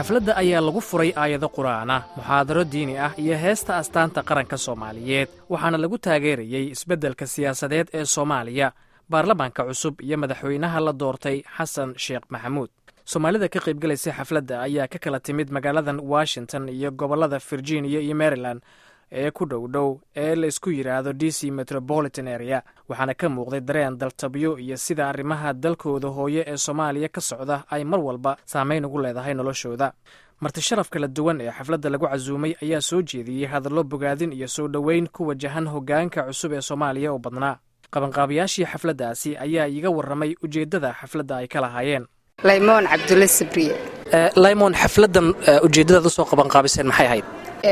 xafladda ayaa lagu furay aayado qur'aana muxaadaro diini ah iyo heesta astaanta qaranka soomaaliyeed waxaana lagu taageerayey isbeddelka siyaasadeed ee soomaaliya baarlamaanka cusub iyo madaxweynaha la doortay xasan sheekh maxamuud soomaalida ka qaybgalaysay xafladda ayaa ka kala timid magaaladan washington iyo gobollada virginia iyo maryland ee ku dhow dhow ee la isku yidhaahdo d c metropolitan area waxaana ka muuqday dareen daltabyo iyo sida arrimaha dalkooda hooye ee soomaaliya ka socda ay mar walba saameyn ugu leedahay noloshooda marti sharaf kala duwan ee xafladda lagu casuumay ayaa soo jeediyey hadallo bogaadin iyo soo dhoweyn ku wajahan hoggaanka cusub ee soomaaliya oo badnaa qabanqaabayaashii xafladdaasi ayaa iiga warramay ujeeddada xafladda ay ka lahaayeen laymoon cabdulle sabriye laymoon xafladdan ujeeddadaad usoo qabanqaabiseen maxay ahayd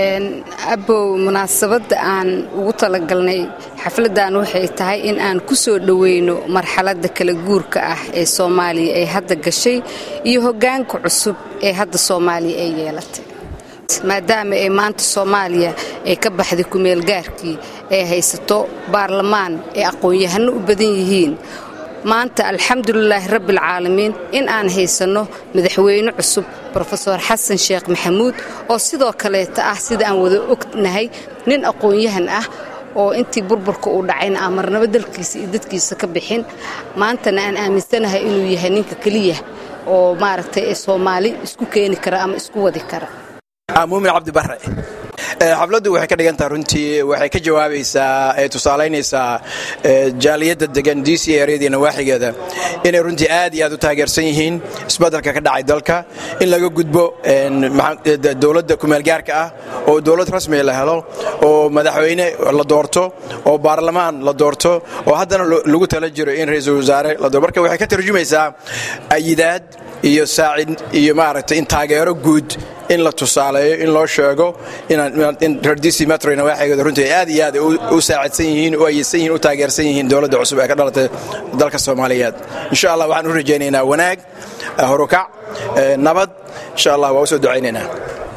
abow munaasabadda aan ugu talagalnay xafladdan waxay tahay in aan ku soo dhoweyno marxaladda kala guurka ah ee soomaaliya ay hadda gashay iyo hoggaanka cusub ee hadda soomaaliya ay yeelatay maadaama ay maanta soomaaliya ay ka baxday kumeelgaarkii ay haysato baarlamaan ay aqoon-yahano u badan yihiin maanta alxamdulilaahi rabbialcaalamiin in aan haysanno madaxweyne cusub rofeor xasan sheekh maxamuud oo sidoo kaleeta ah sida aan wada ognahay nin aqoon-yahan ah oo intii burburka uu dhacayna aan marnabo dalkiisa iyo dadkiisa ka bixin maantana aan aaminsanahay inuu yahay ninka keliya oo maaragtay soomaali isku keeni kara ama isku wadi kara muumin cabdibare xafladdu waxay ka dhigan taha runtii waxay ka jawaabaysaa ee tusaalaynaysaa jaaliyadda degan d c eryadii nawaaxigeeda inay runtii aad iyo aad u taageersan yihiin isbeddelka ka dhacay dalka in laga gudbo dowladda kumeelgaarka ah oo dowlad rasmiga la helo oo madaxweyne la doorto oo baarlamaan la doorto oo haddana lagu tala jiro in ra-iisul wasaare la doorto marka waxay ka tarjumaysaa ayidaad iyo saacid iyo maaragtay in taageero guud in la tusaaleeyo in loo sheego in reer d c metro nawaaxigeeda runtii aad iyo aad u saacidsan yihiin u ayidsan yihin u taageersan yihiin dowladda cusub ee ka dhalatay dalka soomaaliyeed insha allah waxaan u rajaynaynaa wanaag horukac nabad insha allah waa u soo ducaynaynaa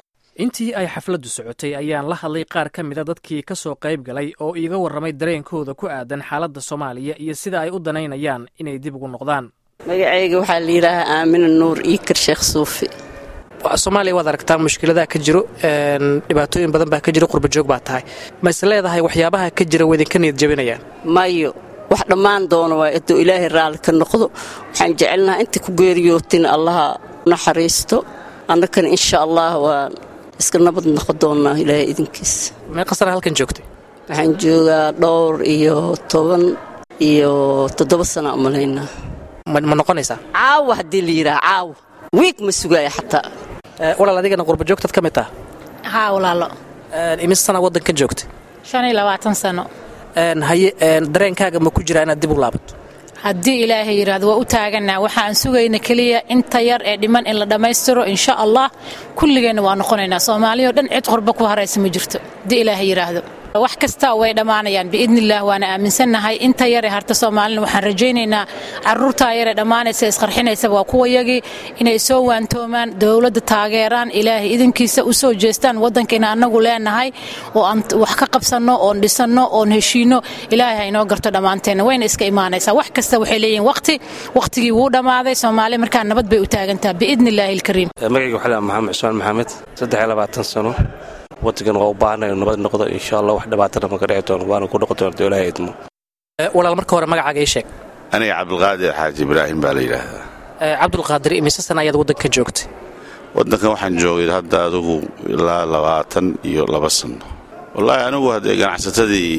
intii ay xafladdu socotay ayaan la hadlay qaar ka mida dadkii ka soo qayb galay oo iiga warramay dareenkooda ku aadan xaaladda soomaaliya iyo sida ay u danaynayaan inay dib ugu noqdaan magacayga waxaa la yidhaahaa aamina nuur iikar sheekh suufi soomaaliya waad aragtaa mushkiladaha ka jiro dhibaatooyin badan baa ka jiro qurbajoog baa tahay ma is leedahay waxyaabaha ka jira waydinka niyad jabinayaan mayo wax dhammaan doona waa hadduu ilaahay raalli ka noqdo waxaan jecelnahaa inta ku geeriyootina allaha naxariisto annakana insha allah waan iska nabad noqon doonnaa ilaahay idinkiisa meeqa sana halkan joogtay waxaan joogaa dhowr iyo toban iyo toddoba sana umalaynaa ma noqonaysaa caawa haddii la yidhaha caawa wiig ma sugaaya xataa walaal adigana qurbajoogtaad ka mid taha haa walaalo imis sana waddanka joogtay shan iyo labaatan sano haye dareenkaaga ma ku jiraa inaad dib u laabato haddii ilaahay yidhaahdo waa u taaganaa waxaan sugayna keliya inta yar ee dhiman in la dhammaystiro insha allah kulligeenna waa noqonaynaa soomaaliya o dhan cid qorba ku haraysa ma jirto haddii ilaahay yidhaahdo wax kasta way dhammaanayaan biidnillaah waana aaminsannahay inta yare harta soomaalina waxaan rajaynaynaa caruurtaa yare dhammaanaysa isqarxinaysaba waa kuwayagii inay soo waantoomaan dowladda taageeraan ilaahay idinkiisa u soo jeestaan waddankaina annagu leenahay oo aan wax ka qabsanno oon dhisanno oon heshiinno ilaahay ha inoo garto dhammaanteenna wayna iska imaanaysaa wax kasta waxay leeyihin waqti waqtigii wuu dhammaaday soomaaliya markaa nabad bay u taagantaha biidnillaahi alkariim magacayga waxaa maxamed cusmaan maxamed saddex iyo labaatan sano waddankan waa u baahanay nabad noqdo insha allah wax dhibaatana maka dhici doono waana ku noqon doonta ilaahay idmo walaal marka hore magacaaga ii sheeg aniga cabdulqaadir xaaji ibraahim baa la yidhaahdaa cabdulqaadir imise sana ayaad waddanka joogtay waddankan waxaan joogay hadda adugu ilaa labaatan iyo laba sanno wallaahi anigu haddee ganacsatadii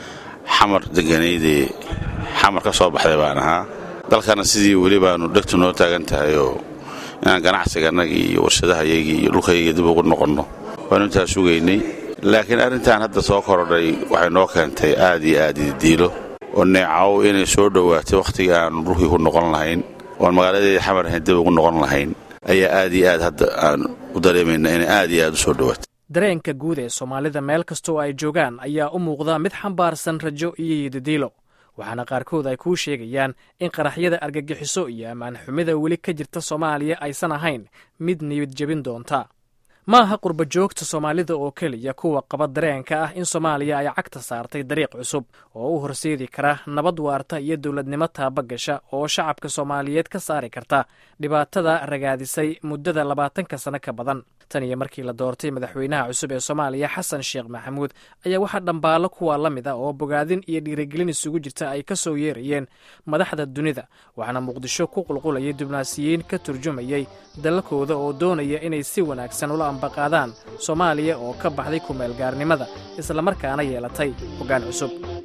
xamar deganaydee xamar ka soo baxday baan ahaa dalkana sidii weli baanu dhegtu noo taagan tahayoo inaan ganacsiganagii iyo warshadahayagii iyo dhulkayagii dib ugu noqonno waanu intaa sugaynay laakiin arrintan hadda soo korodhay waxay noo keentay aad iyo aad ididiilo oo neecaw inay soo dhowaatay wakhtigii aanu dhulkii ku noqon lahayn oon magaaladeedii xamar ahayn dib ugu noqon lahayn ayaa aad iyo aad hadda aan u dareemayna inay aad iyo aad u soo dhowaatay dareenka guud ee soomaalida meel kastoo ay joogaan ayaa u muuqda mid xambaarsan rajo iyo yidadiilo waxaana qaarkood ay kuu sheegayaan in qaraxyada argagixiso iyo ammaan xumida weli ka jirta soomaaliya aysan ahayn mid niyad jebin doonta ma aha qurba joogta soomaalida oo keliya kuwa qaba dareenka ah in soomaaliya ay cagta saartay dariiq cusub oo u horseedi kara nabad waarta iyo dowladnimo taabagasha oo shacabka soomaaliyeed ka saari karta dhibaatada ragaadisay muddada labaatanka sano ka badan tan iyo markii la doortay madaxweynaha cusub ee soomaaliya xasan sheekh maxamuud ayaa waxaa dhambaalo kuwa la mid ah oo bogaadin iyo dhiirigelin isugu jirta ay ka soo yeerayeen madaxda dunida waxaana muqdisho ku qulqulayay dibnaasiyiin ka turjumayay dalalkooda oo doonaya inay si wanaagsan ula ambaqaadaan soomaaliya oo ka baxday kumeelgaarnimada islamarkaana yeelatay hoggaan cusub